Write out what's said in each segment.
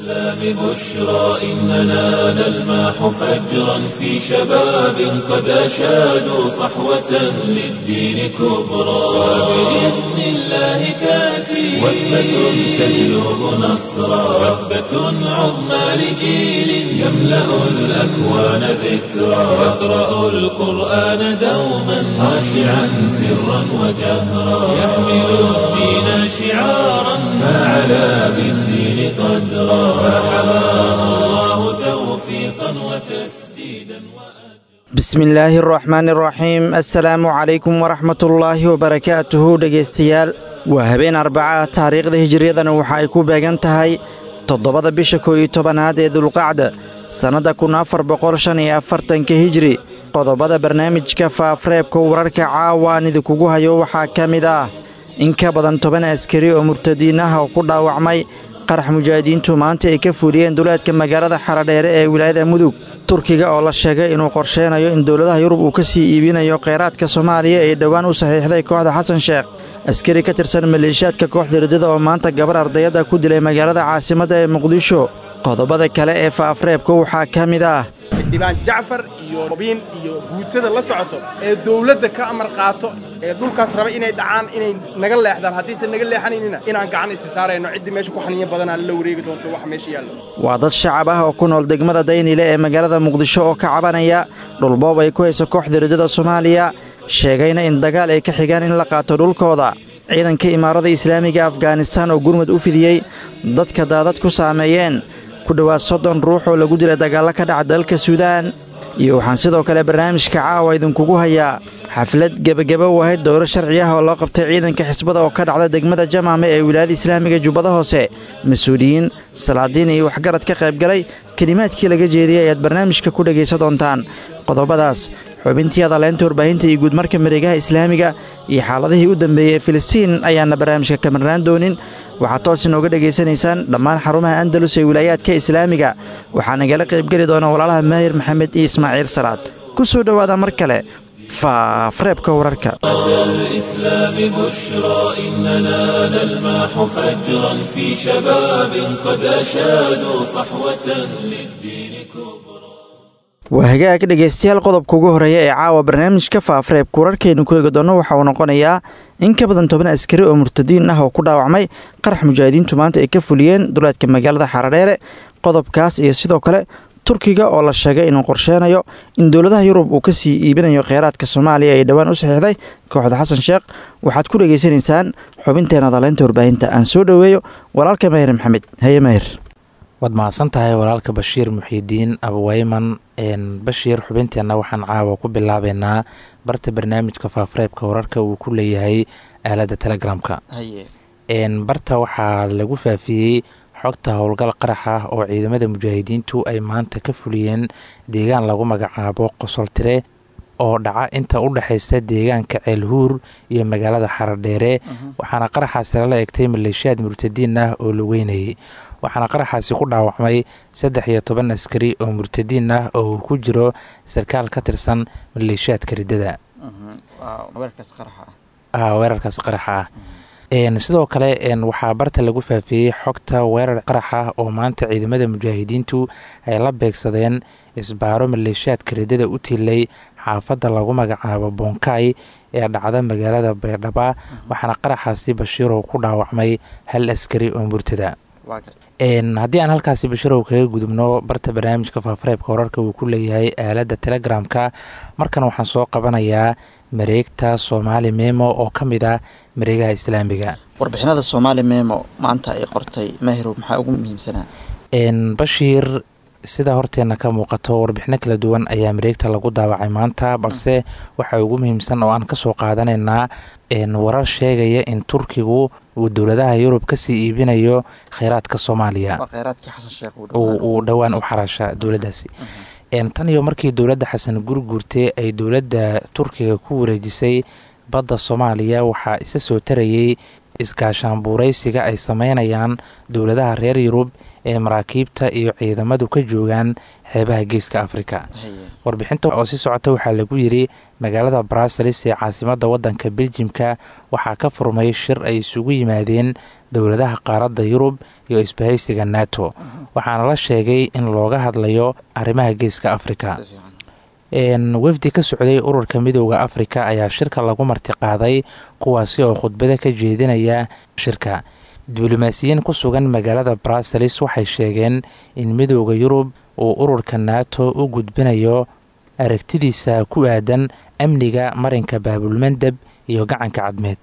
الإسلام بشرى إننا نلمح فجرا في شباب قد أشادوا صحوة للدين كبرى وبإذن الله تأتي وثبة تجلب نصرا وثبة عظمى لجيل يملأ الأكوان ذكرا يقرأ القرآن دوما خاشعا سرا وجهرا يحمل الدين شعارا فعلى بالدين قدرا فحماه الله توفيقا وتسديدا bismi illaahi araxmaani araxiim assalaamu calaykum waraxmatullaahi wabarakaatuhu dhegaystayaal waa habeen arbaca taariikhda hijiriyadana waxa ay ku beegan tahay toddobada bisha koo iyo tobanaad ee dulqacda sannadda kun afar boqol shan iyo afartanka hijri qodobada barnaamijka faafreebka wararka caawaan idinkugu hayo waxaa ka mid ah in ka badan toban askari oo murtadiin ah oo ku dhaawacmay qarax mujaahidiintu maanta ay ka fuliyeen duleedka magaalada xaradheere ee wilaayada mudug turkiga oo la sheegay inuu qorsheynayo in dowladaha yurub uu ka sii iibinayo kheyraadka soomaaliya ee dhowaan u saxiixday kooxda xasan sheekh askari ka tirsan maleeshiyaadka kooxda riddada oo maanta gabar ardayadda ku dilay magaalada caasimadda ee muqdisho qodobada kale ee faafreebka waxaa ka mid ah xildhibaan jacfar iyo robiin iyo guutada la socoto ee dawladda ka amar qaato ee dhulkaas raba inay dhacaan inay naga leexdaan haddiise naga leexanaynina inaan gacan isi saarayno ciddii meesha ku xaniya badanaa la wareegi doonto waxa meesha yaallo waa dad shacab ah oo ku nool degmada daynile ee magaalada muqdisho oo ka cabanaya dhulboob ay ku hayso kooxda riddada soomaaliya sheegayna in dagaal ay ka xigaan in la qaato dhulkooda ciidanka imaarada islaamiga afghanistan oo gurmud u fidiyey dadka daadad ku saameeyeen ku dhowaad soddon ruux oo lagu dilay dagaallo ka dhaca dalka suudaan iyo waxaan sidoo kale barnaamijka caawa idinkugu hayaa xaflad gebageba u ahayd dowro sharci ah oo loo qabtay ciidanka xisbada oo ka dhacda degmada jamaame ee wilaayada islaamiga jubbada hoose mas-uuliyiin salaadiin iyo waxgarad ka qaybgalay kelimaadkii laga jeediyey ayaad barnaamijka ku dhegaysa doontaan qodobadaas xubintii adaleynta warbaahinta iyo guudmarka mareegaha islaamiga iyo xaaladihii u dambeeyey ee filistiin ayaana barnaamijka ka marnaan doonin waxaad toos inooga dhegaysanaysaan dhammaan xarumaha andalus ee wilaayaadka islaamiga waxaa nagala qaybgeli doona walaalaha maahir maxamed iyo ismaaciil salaad ku soo dhowaada mar kale faafreebka wararka الإسلام بشرى إننا نلمح فجرا في شباب قد أشادوا صحوة للدين كبرى waa hagaag dhegaystayaal qodobka ugu horeeya ee caawa barnaamijka faafreebka wararkaynu ku eegi doonno waxa uu noqonayaa in ka badan toban askari oo murtadiin ah oo ku dhaawacmay qarax mujaahidiintu maanta ay ka fuliyeen duleedka magaalada xaradheere qodobkaas iyo sidoo kale turkiga oo la sheegay inuu qorsheynayo in dowladaha yurub uu kasii iibinayo kheyraadka soomaaliya ee dhowaan u saxiixday kooxda xasan sheekh waxaad ku dhegaysanaysaan xubinteena daleynta warbaahinta aan soo dhoweeyo walaalka mahir maxamed haye mahir waad mahadsan tahay walaalka bashiir muxiidiin abaweyman bashiir xubinteenna waxaan caawa ku bilaabeynaa barta barnaamijka faafreebka wararka uu ku leeyahay aaladda telegramka barta waxaa lagu faafiyey xogta howlgal qarax ah oo ciidamada mujaahidiintu ay maanta ka fuliyeen deegaan lagu magacaabo qosoltire oo dhaca inta u dhexaysa deegaanka ceelhuur iyo magaalada xaradheere waxaana qaraxaasi lala egtay maleeshiyaad murtadiin ah oo lugeynayay waxaana qaraxaasi ku dhaawacmay saddex iyo toban askari oo murtadiin ah oo uu ku jiro sarkaal ka tirsan maleeshiyaadka riddada weerarkaas qaraxa ah sidoo kale waxaa barta lagu faafiyey xogta weerar qarax ah oo maanta ciidamada mujaahidiintu ay la beegsadeen isbaaro maleeshiyaadka riddada u tilay xaafadda lagu magacaabo bonkay ee dhacda magaalada baydhaba waxaana qaraxaasi bashiirow ku dhaawacmay hal askari oo murtada haddii aan halkaasi bashirow kaga gudubno barta barnaamijka faafareebka wararka uu ku leeyahay aaladda telegramka markan waxaan soo qabanayaa mareegta soomaali memo oo ka mid ah mareegaha islaamiga warbixinada soomaali memo maanta ay qortay maahirow maxaa ugu muhiimsanaa bashiir sida horteena ka muuqato warbixino kala duwan ayaa mareegta lagu daawacay maanta balse waxaa ugu muhiimsan oo aan kasoo qaadanaynaa warar sheegaya in turkigu uu dowladaha yurub kasii iibinayo kheyraadka soomaaliya uu dhowaan u xarasha dowladaasi tan iyo markii dowladda xasan gurguurte ay dowladda turkiga ku wareejisay badda soomaaliya waxaa isa soo tarayey iskaashaanbuuraysiga ay sameynayaan dowladaha reer yurub ee maraakiibta iyo ciidamadu ka joogaan xeebaha geeska afrika warbixinta oo si socota waxaa lagu yidhi magaalada bruseles ee caasimadda waddanka beljimka waxaa ka furmay shir ay isugu yimaadeen dowladaha qaaradda yurub iyo isbahaysiga nato waxaana la sheegay in looga hadlayo arrimaha geeska afrika wafdi ka socday ururka midooda afrika ayaa shirka lagu martiqaaday kuwaasi oo khudbada ka jeedinaya shirka diblomaasiyiin ku sugan magaalada bruseles waxay sheegeen in midooda yurub uu ururka nato u gudbinayo aragtidiisa ku aadan amniga marinka baabulmandeb iyo gacanka cadmeed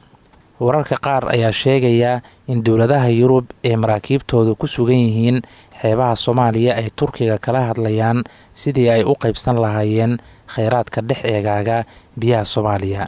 wararka qaar ayaa sheegaya in dowladaha yurub ee maraakiibtooda ku sugan yihiin xeebaha soomaaliya ay turkiga kala hadlayaan sidii ay u qaybsan lahaayeen kheyraadka dhex eegaaga biyaha soomaaliya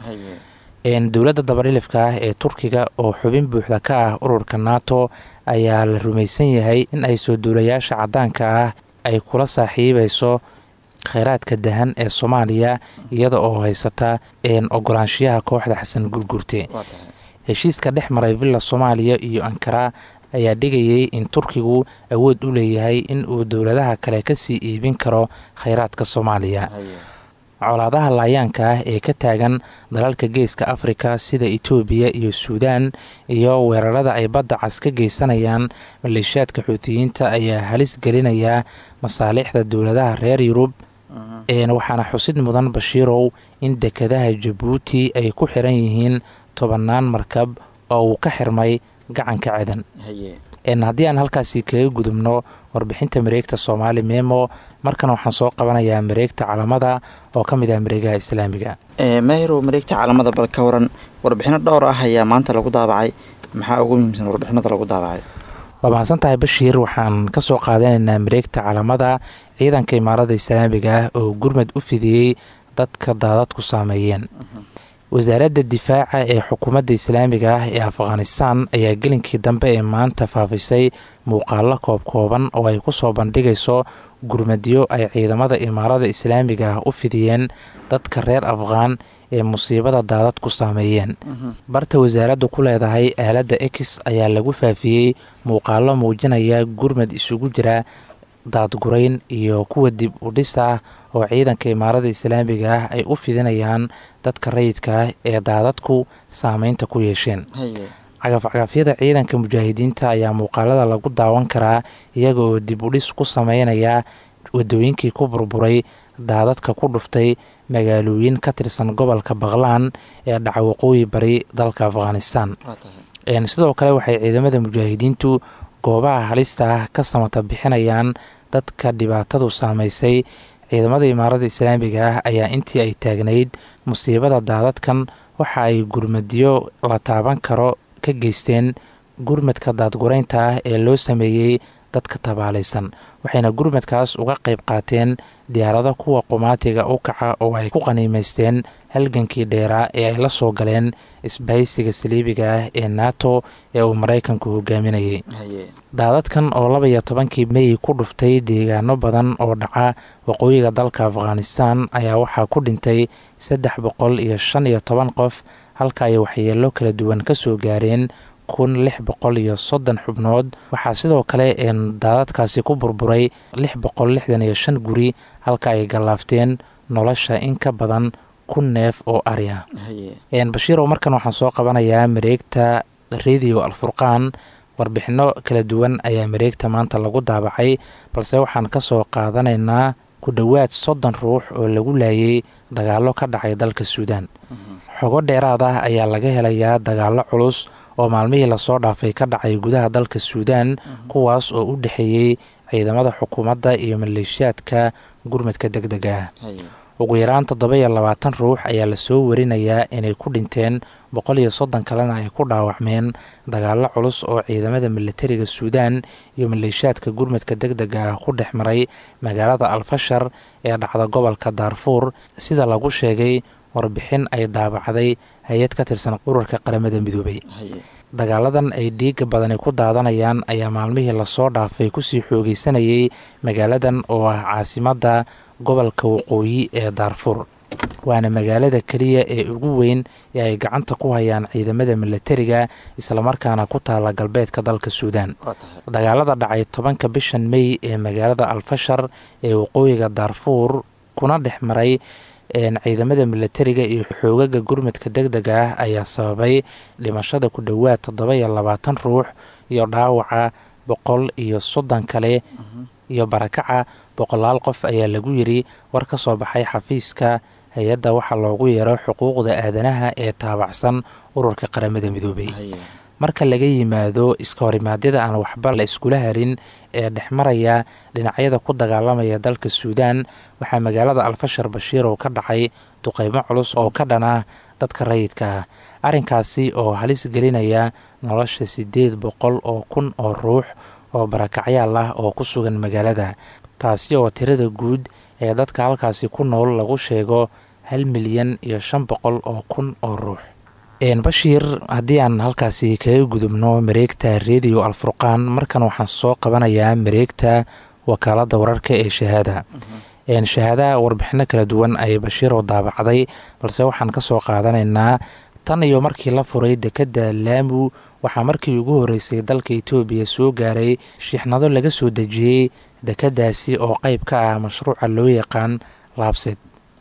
dowladda dabadhilifka ah ee turkiga oo xubin buuxda ka ah ururka nato ayaa la rumaysan yahay in ay soo duulayaasha caddaanka ah ay kula saaxiibayso kheyraadka dahan ee soomaaliya iyada oo haysata ogolaanshiyaha kooxda xasan gurgurte heshiiska dhex maray villa soomaaliya iyo ankara ayaa dhigayay in turkigu awood u leeyahay in uu dowladaha kale kasii iibin karo kheyraadka soomaaliya colaadaha laayaanka ah ee ka taagan dalalka geeska afrika sida itoobiya iyo suudaan iyo weerarada ay badda cas ka geysanayaan maleeshiyaadka xuutiyiinta ayaa halis gelinaya masaalixda dowladaha reer yurub waxaana xusid mudan bashiirow in dekadaha jabuuti ay ku xiran yihiin tobannaan markab oo uu ka xirmay gacanka cedan haddii aan halkaasi kaga gudubno warbixinta mareegta soomaali memo markana waxaan soo qabanayaa mareegta calamada oo ka mid ah mareegaha islaamiga maahirow mareegta calamada bal ka waran warbixino dhowr ah ayaa maanta lagu daabacay maxaa ugu muhiimsan warbixinada lagu daabacay waa mahadsan tahay bashiir waxaan kasoo qaadanaynaa mareegta calamada ciidanka imaarada islaamiga ah oo gurmad u fidiyey dadka daadadku saameeyeen wasaaradda difaaca ee xukuumadda islaamiga ah ee afghanistan ayaa gelinkii dambe ee maanta faafisay muuqaalo koobkooban oo ay ku soo bandhigayso gurmadyo ay ciidamada imaarada islaamiga ah u fidiyeen dadka reer afghaan ee musiibada daadad ku saameeyeen barta wasaaraddu ku leedahay aaladda ex ayaa lagu faafiyey muuqaalo muujinaya gurmad isugu jira daadgurayn iyo kuwa dib u dhis ah oo ciidanka imaarada islaamiga ah ay u fidinayaan dadka rayidka ah ee daadadku saameynta ku yeesheen cagafcagafyada ciidanka mujaahidiinta ayaa muuqaalada lagu daawan karaa iyaga oo dib u dhis ku sameynaya wadooyinkii ku burburay daadadka ku dhuftay magaalooyin ka tirsan gobolka baqlaan ee dhaca waqooyi bari dalka afghanistan sidoo kale waxay ciidamada mujaahidiintu goobaha halista ah ka samata bixinayaan dadka dhibaatadu saameysay ciidamada imaarada islaamiga ah ayaa intii ay taagnayd musiibada daadadkan waxa ay gurmadyo la taaban karo ka geysteen gurmadka daadguraynta ah ee loo sameeyey dadka tabaalaysan waxayna gurmadkaas uga qayb qaateen diyaarado kuwa qumaatiga u kaca oo ay ku qaniimaysteen halgankii dheeraa ee ay la soo galeen isbahaysiga saliibiga ah ee nato ee uu maraykanku hogaaminayay daadadkan oo laba iyo tobankii mey ku dhuftay deegaano badan oo dhaca waqooyiga dalka afghanistan ayaa waxaa ku dhintay saddex boqol iyo shan iyo toban qof halka ay waxyeelo kala duwan ka soo gaareen kun lix boqol iyo soddon xubnood waxaa sidoo kale daadadkaasi ku burburay lix boqol lixdan iyo shan guri halka ay gallaafteen nolosha in ka badan kun neef oo ari ah bashiirow markan waxaan soo qabanayaa mareegta radio alfurqaan warbixino kala duwan ayaa mareegta maanta lagu daabacay balse waxaan ka soo qaadanaynaa ku dhowaad soddon ruux oo lagu laayay dagaallo ka dhacay dalka suudaan xogo dheeraad ah ayaa laga helayaa dagaallo culus oo maalmihii lasoo dhaafay ka dhacay gudaha dalka suudaan kuwaas oo u dhexeeyey ciidamada xukuumadda iyo maleeshiyaadka gurmadka deg dega ah ugu yaraan toddoba iyo labaatan ruux ayaa lasoo warinayaa inay ku dhinteen boqol iyo soddon kalena ay ku dhaawacmeen dagaallo culus oo ciidamada militariga suudaan iyo maleeshiyaadka gurmadka deg dega ah ku dhex maray magaalada alfashar ee dhacda gobolka daarfuur sida lagu sheegay warbixin ay daabacday hay-ad ka tirsan ururka qaramada midoobay dagaaladan ay dhiiga badani ku daadanayaan ayaa maalmihii lasoo dhaafay kusii xoogeysanayay magaaladan oo ah caasimadda gobolka waqooyi ee daarfuur waana magaalada keliya ee ugu weyn ee ay gacanta ku hayaan ciidamada milatariga islamarkaana ku taala galbeedka dalka suudaan dagaalada dhacay tobanka bishan mey ee magaalada alfashar ee waqooyiga daarfuur kuna dhex maray ciidamada milatariga iyo xoogaga gurmadka deg dega ah ayaa sababay dhimashada ku dhowaad toddoba iyo labaatan ruux iyo dhaawaca boqol iyo soddon kale iyo barakaca boqolaal qof ayaa lagu yiri war ka soo baxay xafiiska hay-adda waxaa loogu yeero xuquuqda aadanaha ee taabacsan ururka qaramada midoobay marka laga yimaado iska horimaadyada aan waxba la iskula harin ee dhexmaraya dhinacyada ku dagaalamaya dalka suudaan waxaa magaalada alfashar bashiirow ka dhacay duqeymo culus oo ka dhana dadka rayidka ah arrinkaasi oo halis gelinaya nolosha siddeed boqol oo kun oo ruux oo barakacyaal ah oo ku sugan magaalada taasi oo tirada guud ee dadka halkaasi ku nool lagu sheego hal milyan iyo shan boqol oo kun oo ruux bashiir haddii aan halkaasi kaga gudubno mareegta rediyo alfurqaan markan waxaan soo qabanayaa mareegta wakaaladda wararka ee shahaada shahaadaha warbixino kala duwan ayay bashiirow daabacday balse waxaan ka soo qaadanaynaa tan iyo markii la furay dekedda laamu waxaa markii ugu horreysay dalka etoobiya soo gaaray shiixnado laga soo dejiyey dekeddaasi oo qeyb ka ah mashruuca loo yaqaan laabsed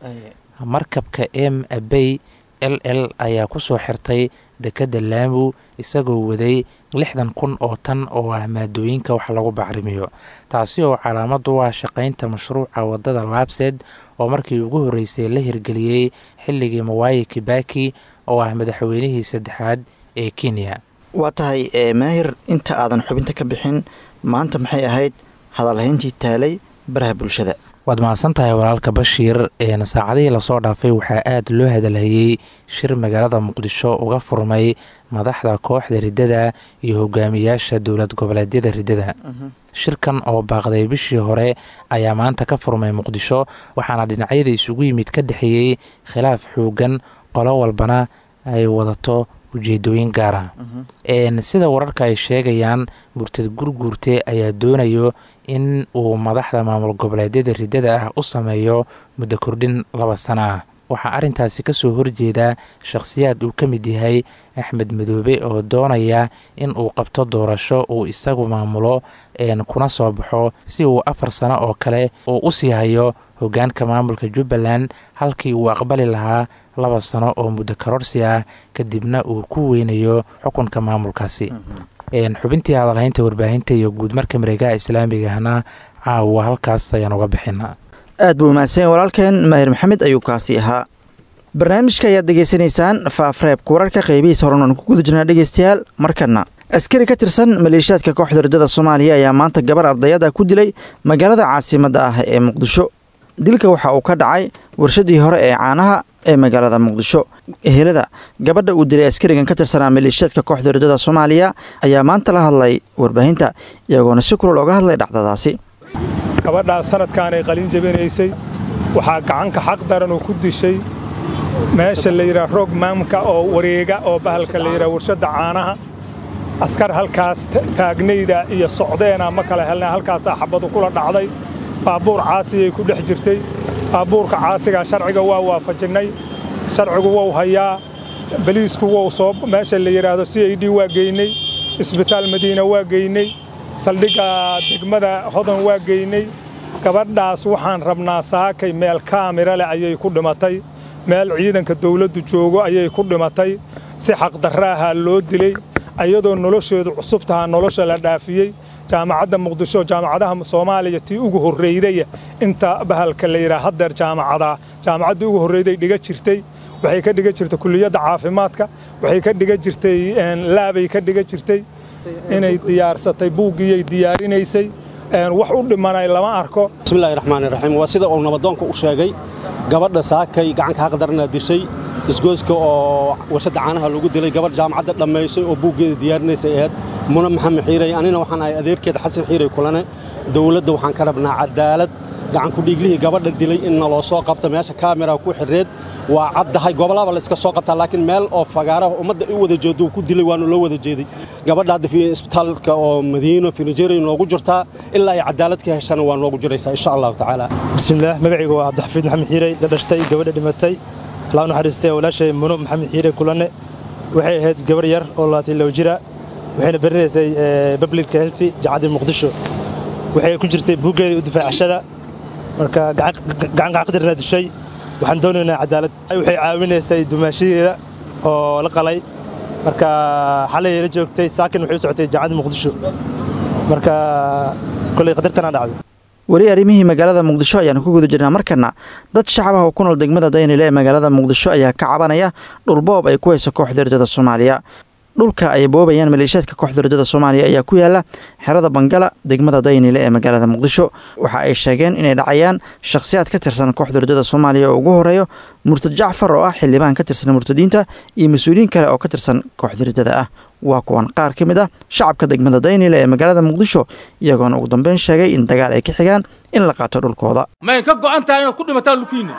markabka m abey l l ayaa ku soo xirtay dekedda laamu isagoo waday lixdan kun oo tan oo ah maadooyinka wax lagu bacrimiyo taasi oo calaamad u ah shaqaynta mashruuca wadada laabsed oo markii ugu horreysay la hirgeliyey xilligii mawaayi kibaki oo ah madaxweynihii saddexaad ee kenya waa tahay maahir inta aadan xubinta ka bixin maanta maxay ahayd hadalhayntii taalay baraha bulshada waad mahadsan tahay walaalka bashiir saacadihii lasoo dhaafay waxaa aada loo hadalhayey shir magaalada muqdisho uga furmay madaxda kooxda riddada iyo hogaamiyaasha dowlad goboleedyada riddada shirkan oo baaqday bishii hore ayaa maanta ka furmay muqdisho waxaana dhinacyada isugu yimid ka dhexeeyey khilaaf xoogan qolo walbana ay wadato ujeedooyin gaara sida wararka ay sheegayaan murtad gurguurte ayaa doonayo in uu madaxda maamul goboleedyada riddada ah u sameeyo muddo kordhin laba sano ah waxaa arrintaasi kasoo horjeeda shakhsiyaad uu ka mid yahay axmed madoobe oo doonaya in uu qabto doorasho uu isagu maamulo kuna soo baxo si uu afar sano oo kale uu u sii hayo hogaanka maamulka jubbaland halkii uu aqbali lahaa laba sano oo muddo karorsi ah kadibna uu ku weynayo xukunka maamulkaasi xubintii hadalhaynta warbaahinta iyo guud marka mareegaha islaamigahna caawa halkaas ayaan uga bixina aad buu mahadsan walaalkeen maahir maxamed ayuu kaasi ahaa barnaamijka ayaad degeysanaysaan faafreebka wararka qeybihiisa horan aan ku guda jirnaa dhegeystayaal markana askari ka tirsan maleeshiyaadka kooxda riddada soomaaliya ayaa maanta gabar ardayada ku dilay magaalada caasimadda ah ee muqdisho dilka waxa uu ka dhacay warshadii hore ee caanaha ee magaalada muqdisho ehelada gabadha uu dilay askarigan ka tirsanaa maleeshiyaadka kooxda riddada soomaaliya ayaa maanta la hadlay warbaahinta iyagoona si kulol oga hadlay dhacdadaasi gabadhaas sanadkaanay qalin jabinaysay waxaa gacanka xaq daran oo ku dishay meesha la yidhaha roog maamka oo wareega oo bahalka la yidhaha warshadda caanaha askar halkaas taagnayda iyo socdeena ma kala helna halkaasaa xabadu kula dhacday baabuur caasiyay ku dhex jirtay baabuurka caasigaa sharciga waa waafajinnay sharcigu wou hayaa baliisku wou soo meesha la yidhaahdo c i d waa geynay isbitaal madiina waa geynay saldhigga degmada hodan waa geynay gabadhaas waxaan rabnaa saakay meel kaamira leh ayay ku dhimatay meel ciidanka dawladdu joogo ayay ku dhimatay si xaqdarraahaa loo dilay ayadoo nolosheedu cusub tahaa nolosha la dhaafiyey jaamacadda muqdisho jaamacadaha soomaaliya tii ugu horraydaya inta bahalka la yidhaha haddeer jaamacadaa jaamacaddii ugu horrayday dhiga jirtay waxay ka dhiga jirtay kulliyadda caafimaadka waxay ka dhiga jirtay laabay ka dhiga jirtay inay diyaarsatay buuggiyay diyaarinaysay wax u dhimanay lama arko bismillahi raxmaani raxiim waa sida uu nabadoonka u sheegay gabadha saakay gacanka xaqdarna dishay isgooska oo warshadda caanaha lagu dilay gabadh jaamacadda dhammaysay oo buuggeeda diyaarinaysay ahayd muna maxamed xiiray anina waxaan ahay adeerkeeda xasan xiiray kulane dawladda waxaan ka rabnaa cadaalad gacanku dhiiglihii gabadha dilay in naloo soo qabta meesha kaamera ku xirreed waa caddahay gobollaba layska soo qabtaa laakiin meel oo fagaaraha ummadda u wada jeedo uu ku dilay waanu loo wada jeeday gabadha hadda isbitaalka oo madiino finijeri noogu jirtaa ilaa ay cadaalad ka heshana waa noogu jiraysaa insha allahu tacaala bismillaah magacaygu waa cabdixafiid maxamed xiirey la dhashtay gabadha dhimatay allah naxariistay walaashay muno maxamed xiirey kulanne waxay ahayd gabar yar oo labaatan low jira waxayna barinaysay public health jacaddii muqdisho waxay ku jirtay buuggeeda u difaacashada marka gacan qaqdirna dishay waxaan doonaynaa cadaalad waxay caawinaysay dumaashadeeda oo la qalay marka xalay la joogtay saakin waxay u socotay jacaddii muqdisho marka kolay qadartanaa dhacday weli arrimihii magaalada muqdisho ayaanu ku guda jirnaa markana dad shacab ah oo ku nool degmada daynile ee magaalada muqdisho ayaa ka cabanaya dhulboob ay ku hayso kooxda ridada soomaaliya dhulka ay boobayaan maleeshiyaadka kooxda ridada soomaaliya ayaa ku yaala xerada bangala degmada daynile ee magaalada muqdisho waxa ay sheegeen inay dhacayaan shakhsiyaad ka tirsan kooxda ridada soomaaliya oo ugu horeeyo murtad jacfar oo ah xildhibaan ka tirsan murtadiinta iyo mas-uuliyiin kale oo ka tirsan kooxda ridada ah waa kuwan qaar ka mid ah shacabka degmada daynile ee magaalada muqdisho iyagoona ugu dambeyn sheegay in dagaal ay ka xigaan in la qaato dhulkooda mayn ka go'an tahay inaad ku dhimataan dhulkiinna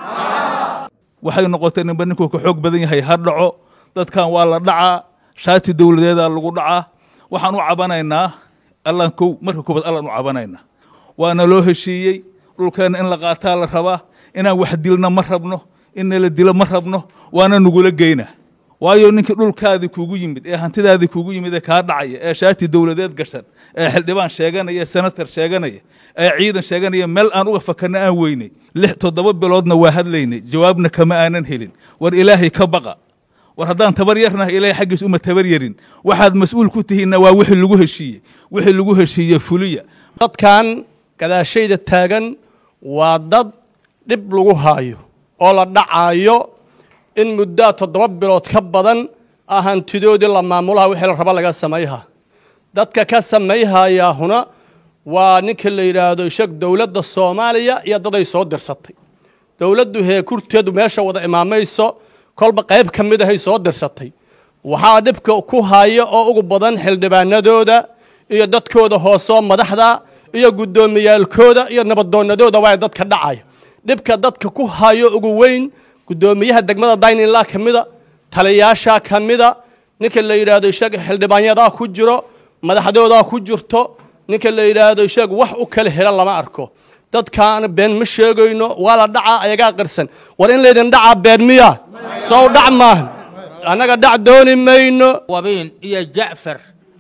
waxay noqotay ninba ninkuu ka xoog badan yahay ha dhaco dadkan waa la dhacaa shaati dowladeedaa lagu dhacaa waxaan u cabanaynaa allaan kow marka koobaad allaan u cabanaynaa waana loo heshiiyey dhulkeenna in la qaataa la rabaa inaan wax dilna ma rabno in nala dilo ma rabno waana nagula geynaa waayo ninkii dhulkaadii kuugu yimid ee hantidaadii kuugu yimid ee kaa dhacaya ee shaati dowladeed gashan ee xildhibaan sheeganaya ee senatar sheeganaya ee ciidan sheeganaya meel aan uga fakarna aan weynay lix toddoba biloodna waa hadlaynay jawaabna kama aanan helin war ilaahay ka baqa war haddaan tabar yarnahay ilaahay xaggiis uma tabar yarin waxaad mas-uul ku tihiinna waa wixii lagu heshiiyey wixii lagu heshiiye fuliya dadkan gadaashayda taagan waa dad dhib lagu haayo oo la dhacaayo in muddaa toddoba bilood ka badan ah hantidoodii la maamulaha wixii la raba laga samayha dadka ka samayhayaahuna waa ninka la yidhaahdo ishag dowladda soomaaliya iyo daday soo dirsatay dowladdu heekurteedu meesha wada imaamayso kolba qayb ka mid ahay soo dirsatay waxaa dhibka ku haya oo ugu badan xildhibaanadooda iyo dadkooda hoosoo madaxda iyo guddoomiyaalkooda iyo nabadoonnadooda waa dadka dhacaya dhibka dadka ku hayo ugu weyn guddoomiyaha degmada daynila ka mida taliyaasha ka mida ninka la yidhaahdo ishaga xildhibaanyadaa ku jiro madaxdoodaa ku jirto ninka la yidhaahdo ishaga wax u kala hela lama arko dadkaan been ma sheegayno waa la dhacaa ayagaa qirsan war in laydin dhacaa been miya sow dhac maaha annaga dhac dooni mayno wabiin iyo jacfar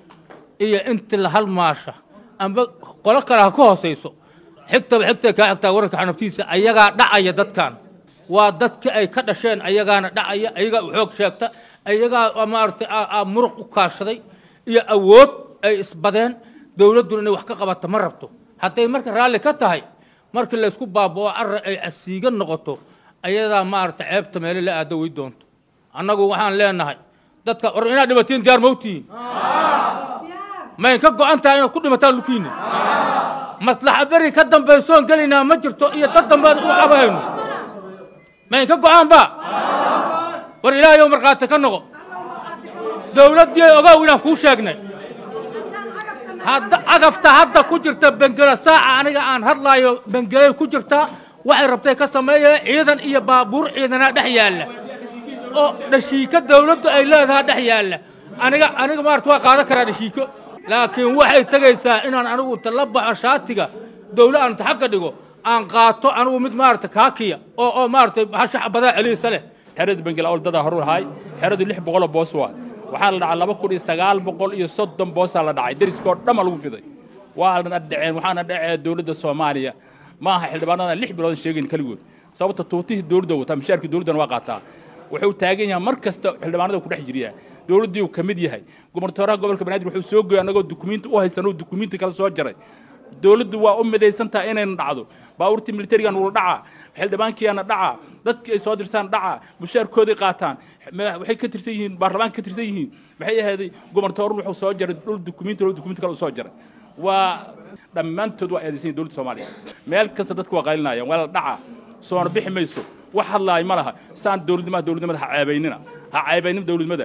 iyo inti la halmaasha amba qolo kale ha ka hoosayso xigtaba xigtay kaa xigtaa wararka xanaftiisa ayagaa dhacaya dadkan waa dadkii ay ka dhasheen ayagaana dhacaya ayagaa u xoog sheegta ayagaa maaragtay muruq u kaashaday iyo awood ay isbadeen dowladduna inay wax ka qabata ma rabto hadday marka raalli ka tahay markii laysku baaba'o arra ay asiiga noqoto ayadaa maaragtay ceebta meele la aado wey doonto annagu waxaan leenahay dadka or inaad dhimatiin diyaar mawtihiin mayn ka go'an tahay inaad ku dhimataan dhulkiinna maslaxa beri ka dambaysoon gelaynaa ma jirto iyo dad dambeed u qabahayno mayn ka go'aanba war ilaahayow markhaati ka noqo dowladdii ogow inaan kuu sheegnay hadda agafta hadda ku jirta bengela saaca aniga aan hadlaayo bengelay ku jirtaa waxay rabtay ka sameeyeen ciidan iyo baabuur ciidanaa dhex yaalla oo dhashiiko dawladdu ay leedahaa dhex yaalla aniga aniga maarata waa qaadan karaa dhashiiko laakiin waxay tegaysaa inaan anigu inta la baxo shaatiga dawla aan inta xagga dhigo aan qaato anigu mid maarata kaakiya oo oo maaragtay hashax badaa celiisa leh xerada bengel awldadaa horuu lahay xeradu lix boqoloo boos waa waxaa la dhacay laba kun iyo sagaal boqol iyo soddon boosaa la dhacay deriskoo dhamma lagu fiday waa dhan addaceen waxaana dhacee dowladda soomaaliya ma aha xildhibaanadan lix biloodan sheegayn keligood sababta tuutihii dowladda wataa mishaarkii dowladdana waa qaataa wuxuu taagan yahay mar kasta xildhibaanada ku dhex jiriyaa dowladdii uu ka mid yahay gobernatooraha gobolka banaadir wuxuu soo goyay annagoo dukumiinti u haysanoo dukumiinti kala soo jaray dowladdu waa u midaysan tahay inayna dhacdo baabuurtii militarigan wula dhacaa xildhibaankiyaana dhacaa dadkii ay soo dirsaan dhacaa mushaarkoodii qaataan waxay ka tirsan yihiin baarlamaanka ka tirsan yihiin maxay ahaaday gobernatoorun wuxuu soo jaray dhul dukumiinti loo dukumiinti kale u soo jaray waa dhammaantood waa eedaysan yihin dowladda soomaaliya meel kasta dadku waa qaylinayaan waa la dhacaa soona bixi mayso wax hadlaay ma laha saan dowladnimaha dowladnimada ha ceebaynina ha ceebaynin dowladnimada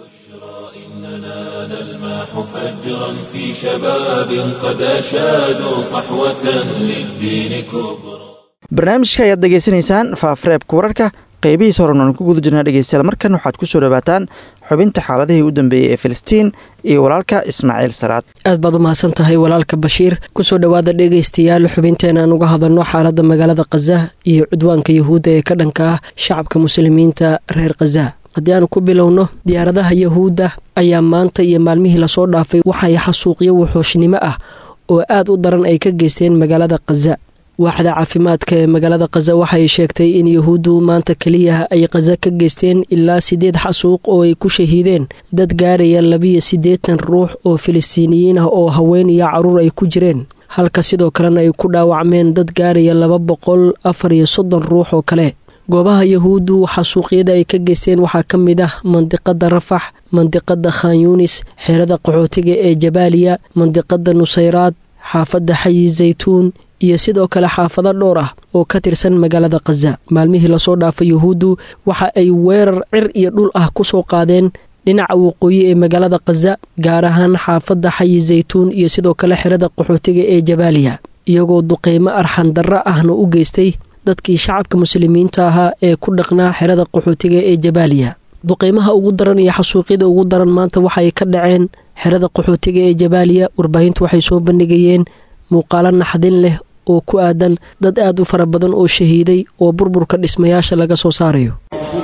إننا نلمح فجرا في شباب قد أشادوا صحوة للدين كبرى barnaamijka ayaad degeysanaysaan faafareebka wararka qeybihiis horenan ku guda jirnaa dhegeystayaal markan waxaad ku soo dhawaataan xubinta xaaladihii u dambeeyey ee filistiin iyo walaalka ismaaciil salaad aad baad u mahadsan tahay walaalka bashiir kusoo dhowaada dhegaystayaal xubinteena aan uga hadalno xaaladda magaalada khaza iyo cudwaanka yahuudda ee ka dhanka ah shacabka muslimiinta reer khaza haddii aan ku bilowno diyaaradaha yahuudda ayaa maanta iyo maalmihii lasoo dhaafay waxay xasuuqyo wuxuushnimo ah oo aad u daran ay ka geysteen magaalada khaza waaxda caafimaadka ee magaalada khaza waxay sheegtay in yahuuddu maanta keliya ay khaza ka geysteen ilaa siddeed xasuuq oo ay ku shahiideen dad gaaraya labiyo siddeetan ruux oo filistiiniyiin ah oo haween iyo carruur ay ku jireen halka sidoo kalena ay ku dhaawacmeen dad gaaraya laba boqol afar iyo soddon ruux oo kale goobaha yahuuddu xasuuqyada ay ka geysteen waxaa ka mid ah mandiqada rafax mandiqada khan yuunis xeerada qaxootiga ee jabaaliya mandiqada nusayraad xaafadda xayi zaytuun iyo sidoo kale xaafado dhowr ah oo ka tirsan magaalada khaza maalmihii lasoo dhaafay yuhuuddu waxa ay weerar cir iyo dhul ah ku soo qaadeen dhinaca waqooyi ee magaalada khaza gaar ahaan xaafadda xayi zaytuun iyo sidoo kale xerada qaxootiga ee jabaaliya iyagoo duqeymo arxan darro ahna u geystay dadkii shacabka muslimiinta ahaa ee ku dhaqnaa xerada qaxootiga ee jabaaliya duqeymaha ugu daran iyo xasuuqyada ugu daran maanta waxay ka dhaceen xerada qaxootiga ee jabaaliya warbaahintu waxay soo bandhigayeen muuqaalo naxdin leh oo ku aadan dad aad u fara badan oo shahiiday oo burburka dhismayaasha laga soo saarayo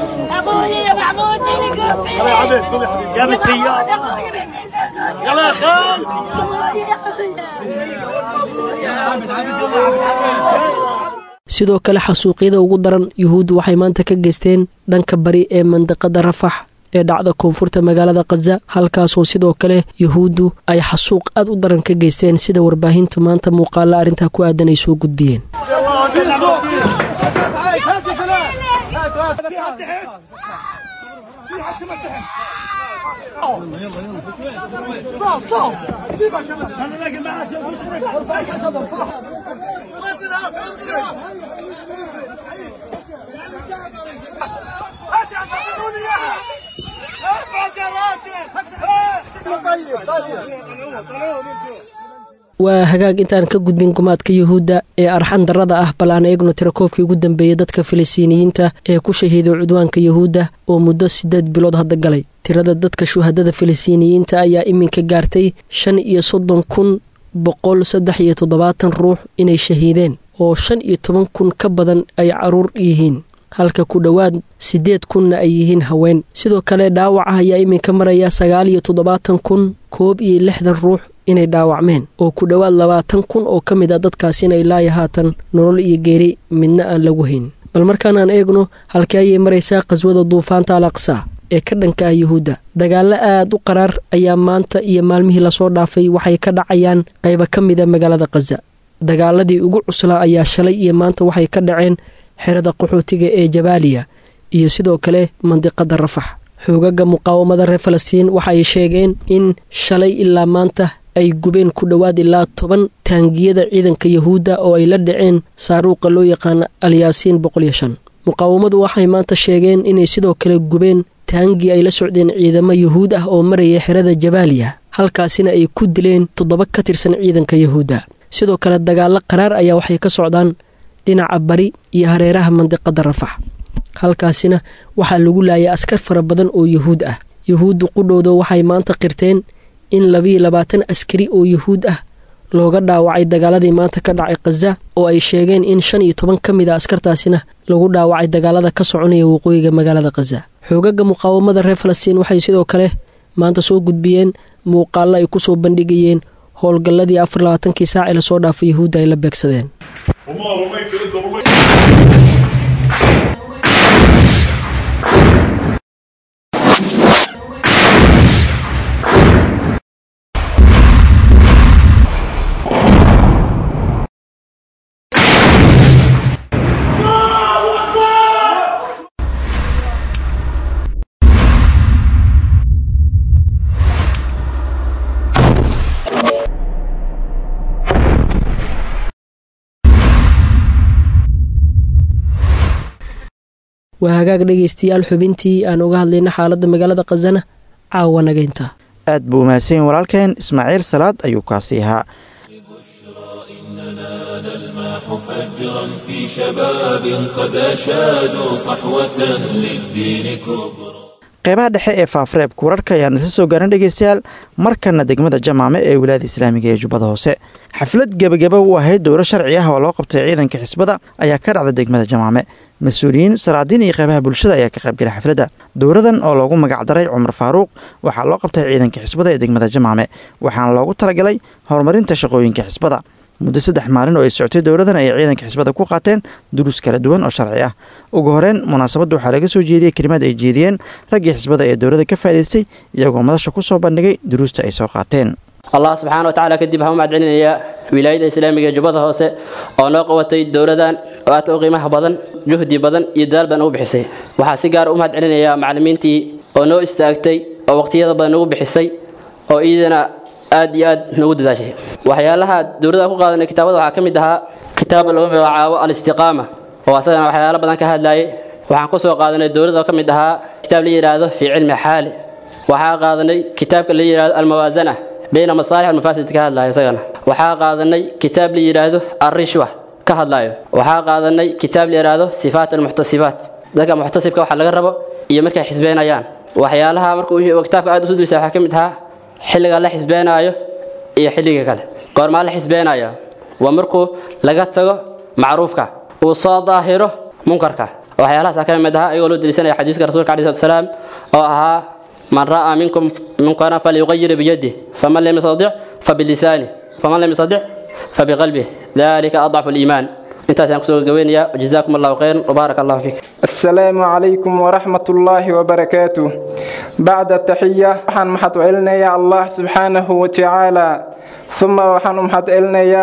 sidoo kale xasuuqyada ugu daran yuhuuddu waxay maanta ka geysteen dhanka bari ee mandiqada rafax ee dhacda koonfurta magaalada khaza halkaasoo sidoo kale yuhuuddu ay xasuuq aad u daran ka geysteen sida warbaahinta maanta muuqaalla arrintaa ku aadan ay soo gudbiyeen waa hagaag intaan ka gudbin gumaadka yuhuudda ee arxan darrada ah bal aan eegno tirakoobkii ugu dambeeyey dadka filistiiniyiinta ee ku shahiiday cudwaanka yuhuudda oo muddo siddeed bilood hadda galay tirada dadka shuhadada filistiiniyiinta ayaa iminka gaartay shan iyo soddon kun boqol saddex iyo toddobaatan ruux inay shahiideen oo shan iyo toban kun ka badan ay caruur yihiin halka ku dhowaad siddeed kunna ay yihiin haween sidoo kale dhaawaca ayaa iminka maraya sagaal iyo toddobaatan kun koob iyo lixdan ruux inay dhaawacmeen oo ku dhowaad labaatan kun oo ka mid a dadkaasina ilaayo haatan nolol iyo geeri midna aan lagu hayn bal markaan aan eegno halkii ayay maraysaa qhaswada duufaanta al aqsa ee ka dhanka ah yuhuudda dagaallo aad u qaraar ayaa maanta iyo maalmihii lasoo dhaafay waxay ka dhacayaan qayba ka mida magaalada khaza dagaaladii ugu cuslaa ayaa shalay iyo maanta waxay ka dhaceen xerada qaxootiga ee jabaaliya iyo sidoo kale mandiqada rafax xoogaga muqaawamada reer falastiin waxaay sheegeen in shalay ilaa maanta ay gubeen ku dhowaad ilaa toban taangiyada ciidanka yahuudda oo ay la dhaceen saaruuqa loo yaqaana alyaasiin boqoliyo shan muqaawamadu waxay maanta sheegeen inay sidoo kale gubeen taangii ay la socdeen ciidamo yuhuud ah oo maraya xerada jabaaliya halkaasina ay ku dileen toddoba ka tirsan ciidanka yahuudda sidoo kale dagaallo qaraar ayaa waxay ka socdaan dhinaca bari iyo hareeraha mandiqada rafax halkaasina waxaa lagu laayay askar fara badan oo yuhuud ah yuhuuddu qudhowda waxay maanta qirteen in labiiyo labaatan askari oo yuhuud ah looga dhaawacay dagaaladii maanta ka dhacay khaza oo ay sheegeen in shan iyo toban ka mid a askartaasina lagu dhaawacay dagaalada ka soconaya waqooyiga magaalada khaza xoogaga muqaawamada reer falastiin waxay sidoo kale maanta soo gudbiyeen muuqaallo ay ku soo bandhigayeen howlgalladii afar labaatankii saac ee lasoo dhaafay yuhuudda ay la beegsadeen waa hagaag dhegaystayaal xubintii aan uga hadlayna xaaladda magaalada khazana caawa nagaynta aad buu mahadsan walaalkeen ismaaciil salaad ayuu kaasi ahaa نلمح فجرا في شباب قد أشادوا صحوة للدين كبرى qeybaha dhexe ee faafareebka wararka ayaan isa soo gaaran dhegeystayaal markana degmada jamaame ee wilaayada islaamiga ee jubbada hoose xaflad gebagaba u ahayd dowro sharci ah oo loo qabtay ciidanka xisbada ayaa ka dhacda degmada jamaame mas-uuliyiin salaadiin iyo qeybaha bulshada ayaa ka qaybgalay xafladda dowradan oo loogu magacdaray cumar faaruuq waxaa loo qabtay ciidanka xisbada ee degmada jamaame waxaana loogu talagalay horumarinta shaqooyinka xisbada muddo saddex maalin oo ay socotay dowladan ayay ciidanka xisbada ku qaateen duruus kala duwan oo sharci ah ugu horeyn munaasabadda waxaa laga soo jeediyey kelimaad ay jeediyeen raggii xisbada ee dowladda ka faa'idaystay iyagoo madasha ku soo bandhigay duruusta ay soo qaateen allah subxaana watacaala kadib waxaan u mahadcelinayaa wilaayada islaamiga ee jubbada hoose oo noo qabatay dowladan oo aadka u qiimaha badan juhdi badan iyo dadaal badan ugu bixisay waxaa si gaar u mahadcelinayaa macallimiintii oo noo istaagtay oo waqtiyada badan nagu bixisay oo iidana aad iyo aad noogu dadaashay waxyaalaha dowladda ku qaadanay kitaabada waxaa ka mid ahaa kitaab lagu magacaabo alistiqaama oo asagana waxyaalo badan ka hadlayay waxaan ku soo qaadanay dowladda oo ka mid ahaa kitaab la yidhaahdo fii cilmi xaali waxaa qaadanay kitaabka la yidhaahdo almawaasana bayna masaalix almafaasid ka hadlayo isagana waxaa qaadanay kitaab la yidhaahdo arrishwa ka hadlayo waxaa qaadanay kitaab la yidhaahdo sifaat almuxtasibaat dadka muxtasibka waxa laga rabo iyo markay xisbeenayaan waxyaalaha markuu kitaabka aad usu dulisa waxaa ka mid ahaa xilliga la xisbeenaayo iyo xilliga kale goormaa la xisbeenaya waa markuu laga tago macruufka uu soo daahiro munkarka waxyaalahaas ka mid ahaa ayagoo loo deliisanaya xadiiska rasuulka alai salatu salaam oo ahaa man ra'aa minkum munkara falyuqayir biyadih faman lam yastadic fabilisanih faman lam yastadic fabiqalbih dalika adcafu liimaan intaasaan kusoo gabeynayaa jazakum allahu khayran wbaaraka allahu fiik السلام عليكم ورحمة الله وبركاته بعد التحية وحن محط علنيا الله سبحانه وتعالى ثم وحن محط علنيا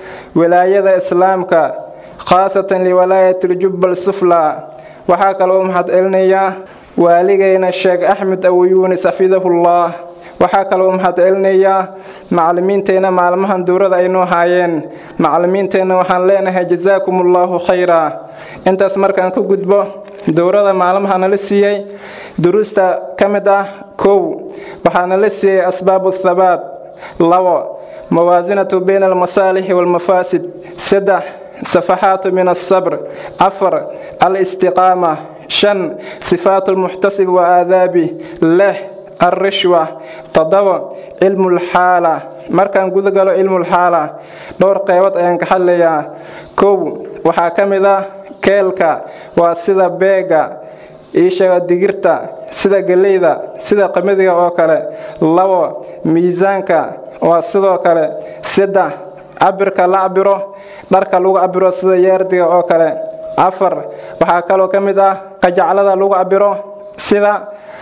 ولاية إسلامك خاصة لولاية الجب السفلى وحاك محط علنيا والغينا الشيخ أحمد أو يونس حفظه الله waxaa kaloo mahad celinayaa macallimiinteenna maalmahan dowrada aynoo haayeen macallimiinteenna waxaan leenahay jasaakumullahu khayra intaas markaan ku gudbo dowrada maalmaha nala siiyey duruusta ka mid ah kow waxaa nala siiyey asbaabu thabaat labo mawaasinatu bayna almasaalixi waalmafaasid saddex safaxaatu min asabr afar alistiqaama shan sifaatu lmuxtasib wa aadaabi lix alrishwa toddoba cilmulxaala markaan guda galo cilmulxaala dhowr qeybood ayaan ka hadlayaa kow waxaa ka mid ah keelka waa sida beega iisheega digirta sida geleyda sida qamadiga oo kale labo miisaanka waa sidoo kale saddex cabirka la cabiro dharka lagu cabiro sida yeerdiga oo kale afar waxaa kaloo ka mid ah qajaclada lagu cabiro sida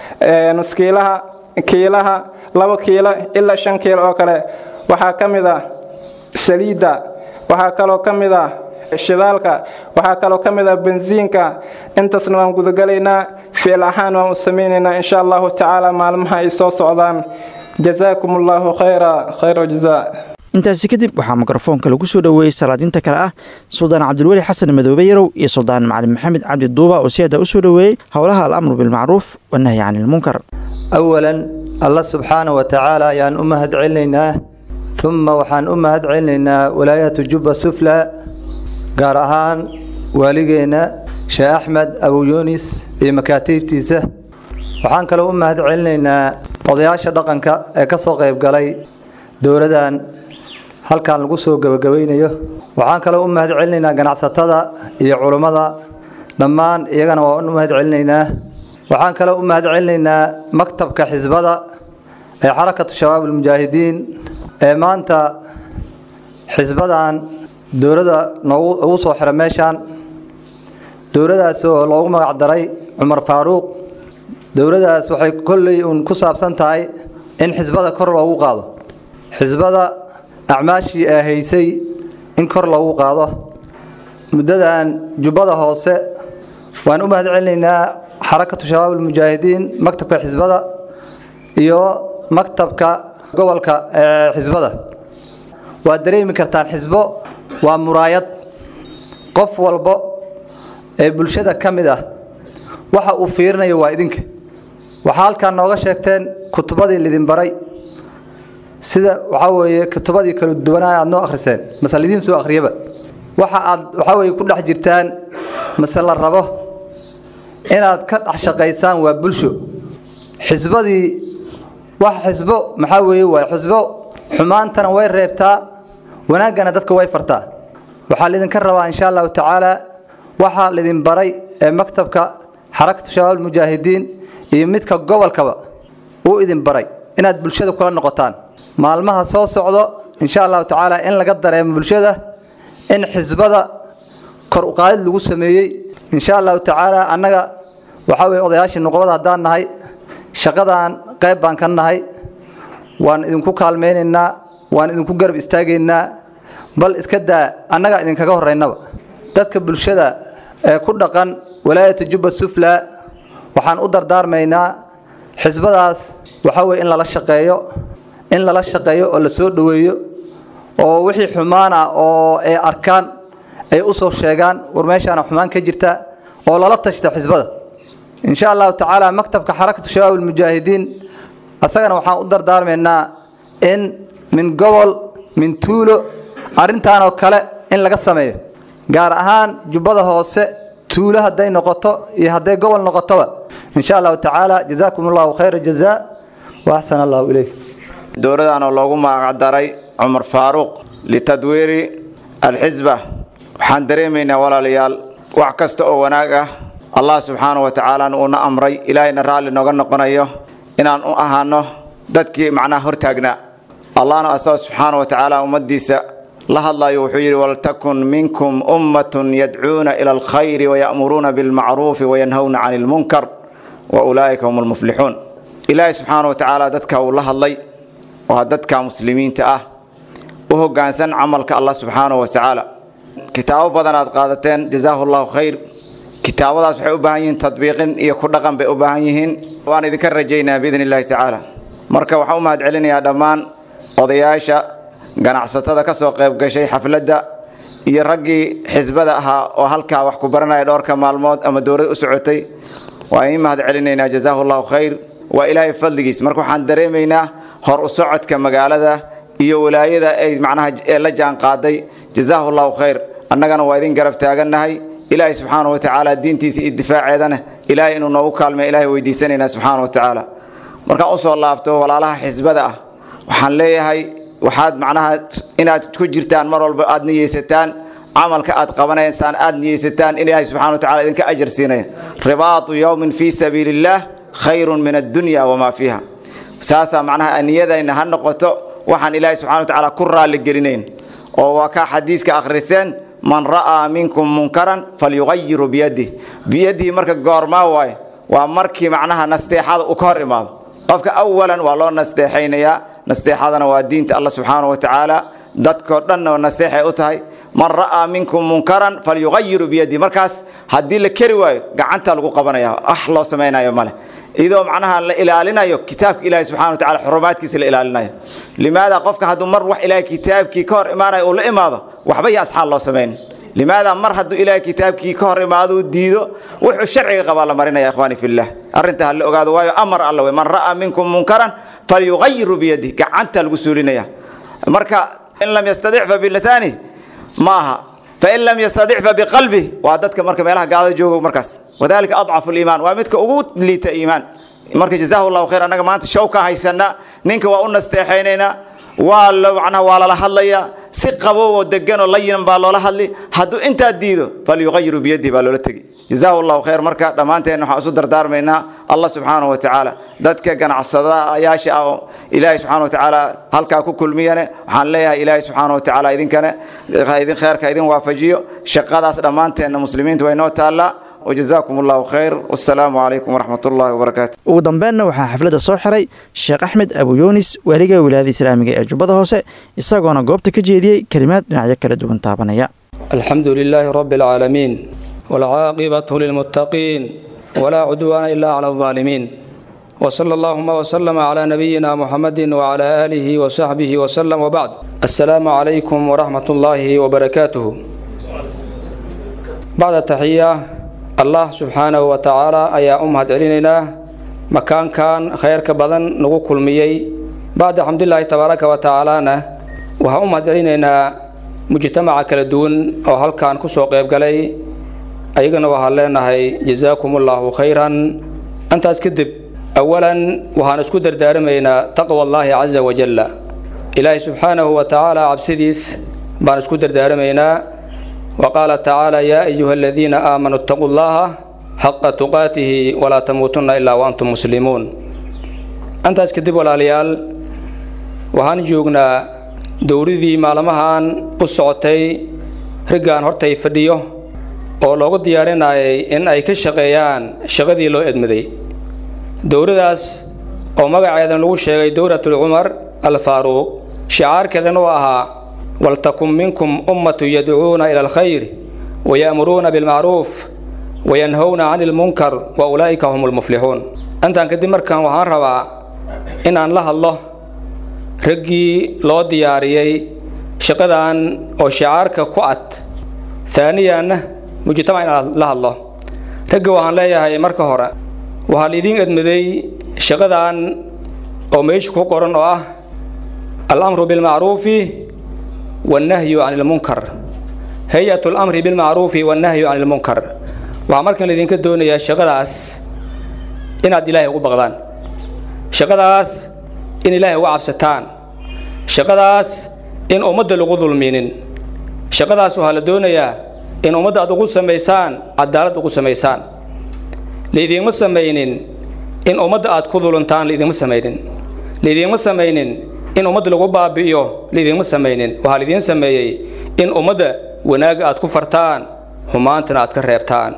nuskiilaha kiilaha laba kiilo ilaa shan kiilo oo kale waxaa ka mid ah saliidda waxaa kaloo ka mid ah shidaalka waxaa kaloo ka mid ah bensiinka intaasna waan gudagalaynaa ficil ahaan waan u samaynaynaa insha allahu tacaala maalmaha ay soo socdaan jazaakum allahu khayra khayra jazaa intaasi kadib waxaa mikrofoonka lagu soo dhoweeyey salaadiinta kale ah suldaan cabdilweli xasan madoobe yarow iyo suldaan macalin maxamed cabdi duuba oo si hadda u soo dhoweeyey howlaha alamru bilmacruuf wanahyi cani ilmunkar awalan allah subxaana wa tacaala ayaan u mahad celinaynaa uma waxaan u mahad celinaynaa walaayatu jubba sufla gaar ahaan waaligeenna sheekh axmed abu yunis iyo makaatiibtiisa waxaan kaloo u mahad celinaynaa odayaasha dhaqanka ee ka soo qayb galay dowladan halkan lagu soo gebagabaynayo waxaan kaloo u mahad celinaynaa ganacsatada iyo culummada dhammaan iyagana waa u mahad celinaynaa waxaan kaloo u mahad celinaynaa maktabka xisbada ee xarakatu shabaab almujaahidiin ee maanta xisbadan dowladda noogu ugu soo xira meeshaan dowladaas oo loogu magac daray cumar faaruuq dowladaas waxay kolley uun ku saabsan tahay in xisbada kor loogu qaado xisbada acmaashii ee haysay in kor loogu qaado muddadan jubbada hoose waan u mahad celinaynaa xarakatu shabaab almujaahidiin maktabka xisbada iyo maktabka gobolka ee xisbada waad dareemi kartaan xisbo waa muraayad qof walbo ee bulshada ka mid ah waxa uu fiirinayo waa idinka waxaa halkaan nooga sheegteen kutubadii lidin baray sida waxaa weeye kutubadii kala duwanaa aad noo akhriseen masal idiin soo akhriyaba waxa aad waxaa weye ku dhex jirtaan mase la rabo inaad ka dhex shaqaysaan waa bulsho xisbadii wax xisbo maxaa weeye waa xisbo xumaantana way reebtaa wanaaggana dadka way fartaa waxaa laydinka rabaa insha allahu tacaala waxaa laydin baray ee maktabka xarakatu shabaab mujaahidiin iyo midka gobolkaba uu idin baray inaad bulshada kula noqotaan maalmaha soo socdo insha allahu tacaala in laga dareemo bulshada in xisbada kor uqaadid lagu sameeyey insha allahu tacaala annaga waxaa weye odayaashii nuqbada haddaan nahay shaqadan qayb baan ka nahay waan idinku kaalmaynaynaa waan idinku garab istaagaynaa bal iska daa annagaa idinkaga horraynaba dadka bulshada ee ku dhaqan walaayata jubba sufla waxaan u dardaarmaynaa xisbadaas waxaa weye in lala shaqeeyo in lala shaqeeyo oo la soo dhoweeyo oo wixii xumaan ah oo ay arkaan ay u soo sheegaan war meeshaana xumaan ka jirta oo lala tashta xisbada insha allahu tacaala maktabka xarakatu shabaab almujaahidiin asagana waxaan u dardaarmaynaa in min gobol min tuulo arrintaanoo kale in laga sameeyo gaar ahaan jubbada hoose tuulo hadday noqoto iyo hadday gobol noqotoba insha allahu tacaala jazaakum allahu khayra jazaa wa axsan allahu ilayk dowladdaanoo loogu magacdaray cumar faaruuq litadwiiri alxisba waxaan dareemaynaa walaalayaal wax kasta oo wanaag ah allah subxaanahu wa tacaala uuna amray ilaahayna raalli nooga noqonayo inaan u ahaano dadkii macnaha hortaagnaa allahna asagoo subxaanahu wa tacaala ummaddiisa la hadlayo wuxuu yidhi waltakun minkum ummatun yadcuuna ila alkhayri waya'muruuna bilmacruufi wayanhawna cani ilmunkar wa ulaa'ika hum almuflixuun ilaahay subxaanahu wa tacaala dadka uu la hadlay waa dadka muslimiinta ah u hoggaansan camalka allah subxaanahu wa tacaala kitaabo badan aad qaadateen jazaahu allahu khayr kitaabadaas waxay u baahan yihiin tadbiiqin iyo ku dhaqan bay u baahan yihiin waan idinka rajaynaa biidni illahi tacaala marka waxaan u mahad celinayaa dhammaan odayaasha ganacsatada ka soo qayb gashay xafladda iyo raggii xisbada ahaa oo halkaa wax ku baranaya dhowrka maalmood ama dowlad u socotay waan idiin mahad celinaynaa jazaahu allahu khayr waa ilaahay fadligiis marka waxaan dareemaynaa hor u socodka magaalada iyo walaayada ay macnaha ee la jaan qaaday jazaahu allahu khayr annagana waa idin garab taagannahay ilaahay subxaanahu wa tacaala diintiisa iyo difaaceedana ilaahay inuu noogu kaalmay ilaahay weydiisanaynaa subxaanahu wa tacaala markaan usoo laabto walaalaha xisbada ah waxaan leeyahay waxaad macnaha inaad ku jirtaan mar walba aad niyeysataan camalka aad qabanaysaan aad niyeysataan in ilaahay subxana wa tacala idinka ajar siinaya ribaatu yowmin fii sabiili illaah khayrun min addunya wamaa fiiha saasaa macnaha niyadayna ha noqoto waxaan ilaahay subxana wa tacaala ku raalli gelinayn oo waa kaa xadiiska akhriseen man ra'aa minkum munkaran falyugayiru biyadih biyadihi marka goormaa waaye waa markii macnaha nasteexada uu ka hor imaado qofka awalan waa loo nasteexaynayaa nasteexadana waa diinta alla subxaanahu wa tacaala dadkoo dhanna naseexay u tahay man ra'aa minkum munkaran falyugayiru biyadih markaas haddii la keri waayo gacanta lagu qabanaya wax loo samaynayo male iyadoo macnaha la ilaalinayo kitaabka ilaahi subxana wa tacala xurumaadkiisa la ilaalinayo limaada qofka hadduu mar wax ilaahay kitaabkii ka hor imaanayo uu la imaado waxba iyo asxaan loo samayn limaada mar hadduu ilaahay kitaabkii ka hor imaado uu diido wuxuu sharciga qabaa la marinaya ikhwaani fillah arrinta ha la ogaado waayo amar alla wey man ra'aa minkum munkaran falyugayiru biyadih gacanta lagu suulinaya marka in lam yastadic fa bilisaani ma aha fain lam yastadic fa biqalbi waa dadka marka meelaha gaalada jooga markaas wadalika adcafu liimaan waa midka ugu liita iimaan marka jazaahu llahu khayr annaga maanta show ka haysana ninka waa u nasteexaynaynaa waa la macnaha waa lala hadlayaa si qabow oo degan oo layinan baa loola hadli hadduu intaa diido falyugayiru biyadihi baa loola tegi jazaahu llahu khayr marka dhammaanteen waxaan isu dardaarmaynaa allah subxaanahu wa tacaala dadka ganacsadayaasha ah oo ilaahay subxaana wa tacaala halkaa ku kulmiyane waxaan leeyahay ilaahay subxaana wa tacaala idinkane idin kheerka idin waafajiyo shaqadaas dhammaanteenna muslimiinta way noo taallaa وجزاكم الله خير والسلام عليكم ورحمة الله وبركاته ugu dambeynna waxaa xafladda soo xiray sheekh axmed abu yuunis waaliga wilaayada islaamiga ee jubbada hoose isagoona goobta ka jeediyey kelimaad dhinacyo kala duwan taabanaya الحمد لله رب العالمين والعاقبة للمتقين ولا عدوان إلا على الظالمين وصلى اللهم وسلم على نبينا محمد وعلى آله وصحبه وسلم وبعد السلام عليكم ورحمة الله وبركاته بعد التحية الله سبحانه وتعالى أيا أمهد علينا مكان كان خير كبدن نقول كل ميي بعد الحمد لله تبارك وتعالى وها أمهد علينا mujtamaca kala duwan oo halkan ku soo qayb galay ayagana waxaan leenahay jazaakum allaahu khayran intaas kadib awalan waxaan isku dardaaramaynaa taqwa allaahi caza wajalla ilaahay subxaanahu wa tacaala cabsidiis baan isku dardaaramaynaa wa qaala tacaala yaa ayuha aladiina aamanuu ittaquu llaha xaqa tuqaatihi walaa tamuutunna ilaa wa antum muslimuun intaas kadib walaalayaal waxaan joognaa dowladii maalmahan u socotay raggaan hortay fadhiyo oo loogu diyaarinayay in ay ka shaqeeyaan shaqadii loo edmaday dowladaas oo magaceedan lagu sheegay dowlatul cumar al faaruuq shicaarkeedan uu ahaa waltakun minkum ummatu yadcuuna ila alkhayr waya'muruuna bilmacruuf wayanhowna cani ilmunkar wa ulaa'ika hum lmuflixuun intaan kadib markaan waxaan rabaa inaan la hadlo raggii loo diyaariyey shaqadan oo shicaarka ku cad taaniyanna mujtamac inaan la hadlo ragga waxaan leeyahay marka hore waxaa laidiin edmaday shaqadan oo meesha ku qoran oo ah alamru bilmacruufi wannahyu can ilmunkar hay-atu alamri bilmacruufi wannahyu can ilmunkar waxaa markan laidinka doonayaa shaqadaas inaad ilaahay ugu baqdaan shaqadaas in ilaahay uga cabsataan shaqadaas in ummadda lagu dulminin shaqadaas waxaa la doonayaa in ummadda aad ugu samaysaan cadaalad ugu samaysaan laidiinma samaynin in ummadda aad ku duluntaan laidiinma samaynin laidiinma samaynin in ummadda lagu baabi'iyo laidiinma samaynin waxaa laidiin sameeyey in ummadda wanaagga aad ku fartaan xumaantana aad ka reebtaan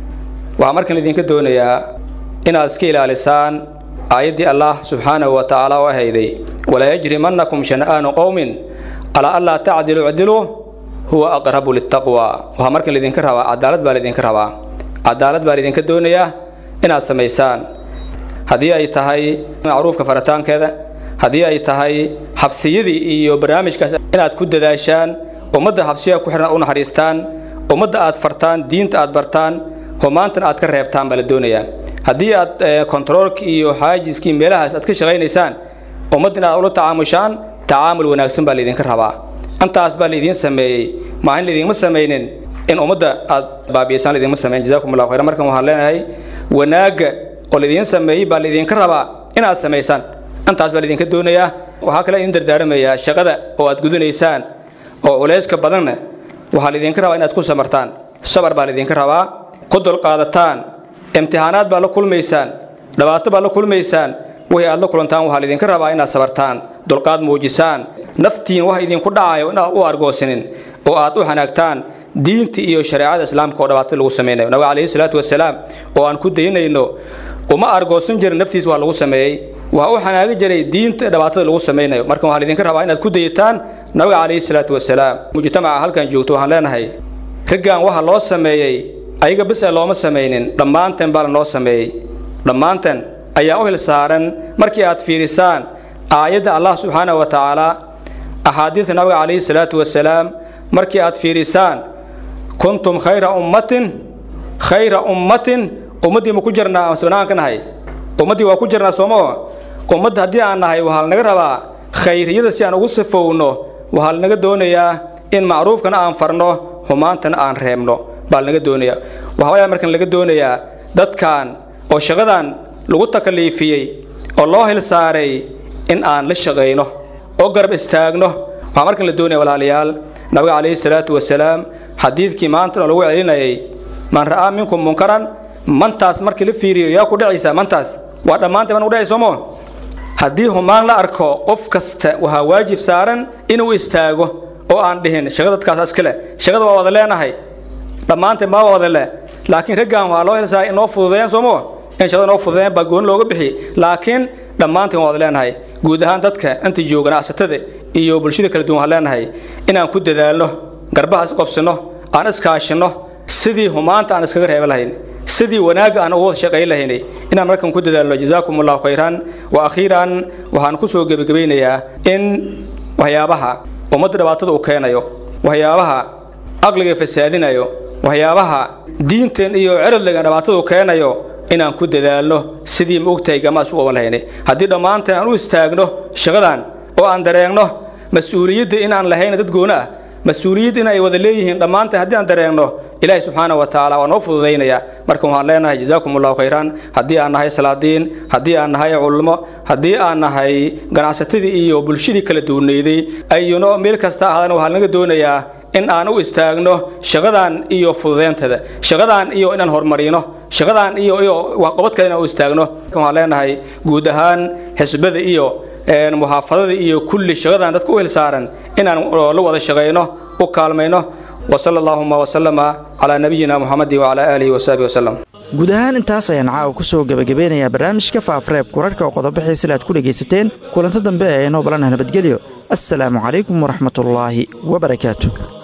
waxaa markan laidinka doonayaa inaad iska ilaalisaan aayaddii allah subxaanahu wa tacaala oo ahayday walaa yajrimannakum shana'aanu qowmin alaa anlaa tacdilu icdilu huwa aqrabu litaqwa waxaa markan laidinka rabaa cadaalad baa laidinka rabaa cadaalad baa laidinka doonayaa inaad samaysaan haddii ay tahay macruufka faritaankeeda haddii ay tahay xabsiyadii iyo barnaamijkaas inaad ku dadaashaan ummadda xabsiyaha ku xihan u naxariistaan ummadda aad fartaan diinta aad bartaan humaantana aad ka reebtaan baa la doonayaa haddii aad kontaroolka iyo xaajiskii meelahaas aad ka shaqaynaysaan ummadda in aad ula tacaamushaan tacaamul wanaagsan baa laydinka rabaa intaas baa laydiin sameeyey maa in laydinma samaynin in ummadda aad baabi'isaan laydinma sameyn jazakum allahu khayran markan waxaan leenahay wanaagga oo laydiin sameeyey baa laydinka rabaa inaad samaysaan intaas baa laydinka doonayaa waxaa kale idin dardaaramayaa shaqada oo aad gudanaysaan oo culayska badanna waxaa laydinka rabaa inaad ku samartaan sabar baa laydinka rabaa ku dulqaadataan imtixaanaad baa la kulmaysaan dhibaato baa la kulmaysaan wixii aad la kulantaan waxaa laydinka rabaa inaad sabartaan dulqaad muujisaan naftiin wax idinku dhacayo inaad u argoosinin oo aad u hanaagtaan diinta iyo shareecada islaamka oo dhibaato lagu samaynayo nabiga calayhi salaatu wasalaam oo aan ku daynayno uma argoosan jirin naftiis waa lagu sameeyey waxa u xanaagi jiray diinta dhibaatada lagu samaynayo marka waxaa laydinka rabaa inaad ku dayataan nabiga calayhi salaatu wasalaam mujtamaca halkan joogto waxaan leenahay raggan waxa loo sameeyey ayaga bis ee looma samaynin dhammaanteen baa lanoo sameeyey dhammaanteen ayaa u hil saaran markii aad fiirisaan aayadda allah subxaanahu wa tacaala axaadiidta nabiga calayhi salaatu wasalaam markii aad fiirisaan kuntum khayra ummatin khayra ummatin ummaddii ma ku jirnaa amase banaan ka nahay ummaddii waa ku jirnaa soomoo ummadda haddii aan nahay waxaa lanaga rabaa khayriyada si aan ugu safowno waxaa lanaga doonayaa in macruufkana aan farno xumaantana aan reebno baa lanaga doonayaa waxaa markan laga doonayaa dadkan oo shaqadan lagu takaliifiyey oo loo hil saaray in aan la shaqayno oo garab istaagno waxaa markan la doonaya walaalayaal nabiga calayhi salaatu wasalaam xadiidkii maanta oo lagu celinayay man ra'aa minkum munkaran mantaas markii la fiiriyo yaa ku dhacaysaa mantaas waa dhammaantay baan u dhacay soomo haddii humaan la arko qof kasta waxaa waajib saaran inuu istaago oo aan dhihin shaqada dadkaas iskale shaqada waa wada leenahay dhammaantay maa wada leh laakiin raggan waa loo helsaa inoo fududeeyaan soomo in shaqada noo fududeeyaan baa gooni looga bixi laakiin dhammaanteen waa wada leenahay guud ahaan dadka inta jooga ganacsatada iyo bulshada kala duwan waxaan leenahay inaan ku dadaalno garbaha is qobsino aan iskaashino sidii humaanta aan iskaga reeba lahayn sidii wanaagga aan ugu wada shaqayn lahaynay inaan markan ku dadaalno jazaakum allahu khayran wa akhiiran waxaan ku soo gebagabaynayaa in waxyaabaha ummadda dhibaatada uu keenayo waxyaabaha aqliga fasaadinayo waxyaabaha diinteen iyo ceradliga dhibaatada uu keenayo inaan ku dadaalno sidii ma ogtahay gamaas u oban lahaynay haddii dhammaanteen aan u istaagno shaqadan oo aan dareegno mas-uuliyadda inaan lahayna dad gooni ah mas-uuliyad in ay wada leeyihiin dhammaanteen haddii aan dareegno ilaahay subxaana wa tacaala waa noo fududaynaya marka waxaan leenahay jazaakum allahu khayran haddii aan nahay salaadiin haddii aan nahay culmo haddii aan nahay ganacsatadii iyo bulshadii kala duwanayday ayuno meel kasta ahaadana waxaa laga doonayaa in aan u istaagno shaqadan iyo fududeyntada shaqadan iyo inaan horumarino shaqadan iyo iyo waxqabadka inaan u istaagno waxaan leenahay guud ahaan xisbada iyo muxaafadada iyo kulli shaqadan dadka u hilsaaran inaan la wada shaqayno u kaalmayno وصلى اللهم وسلم على نبينا محمد وعلى آله وصحبه وسلم guud ahaan intaas ayaan caawa ku soo gebagabeynayaa barnaamijka faafreebka wararka oo qodobaxiisa aad ku dhegaysateen kulanto dambe ee inoo balanaha nabadgelyo assalaamu calaykum waraxmatullaahi wabarakaatu